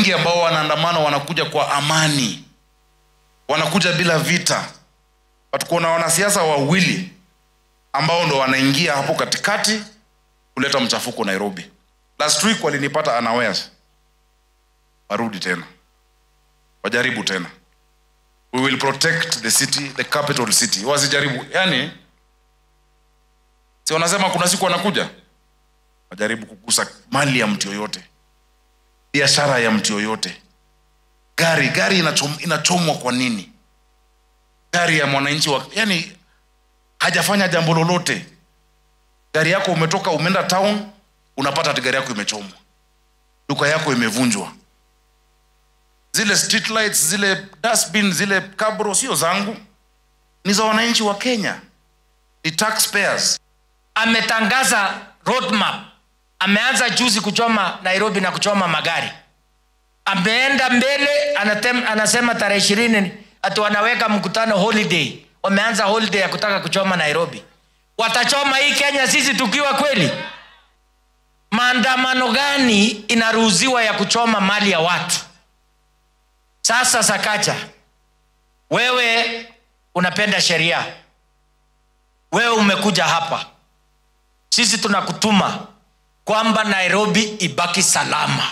wengi ambao wanaandamana wanakuja kwa amani wanakuja bila vita but kuna wanasiasa wawili ambao ndo wanaingia hapo katikati kuleta mchafuko nairobi last week walinipata unawares warudi tena wajaribu tena we will protect the city the capital city wasijaribu yani si wanasema kuna siku wanakuja wajaribu kugusa mali ya mtu yoyote biashara ya mtu yoyote gari gari inachom, inachomwa kwa nini gari ya mwananchi wa yani hajafanya jambo lolote gari yako umetoka umeenda town unapata ati gari yako imechomwa duka yako imevunjwa zile street lights zile dustbin zile kabro sio zangu ni za wananchi wa kenya ni taxpayers ametangaza roadmap ameanza juzi kuchoma nairobi na kuchoma magari ameenda mbele anatem, anasema tarehe ishirini ati wanaweka mkutano holiday wameanza holiday ya kutaka kuchoma nairobi watachoma hii kenya sisi tukiwa kweli maandamano gani inaruhusiwa ya kuchoma mali ya watu sasa sakacha wewe unapenda sheria wewe umekuja hapa sisi tunakutuma kwamba nairobi ibaki salama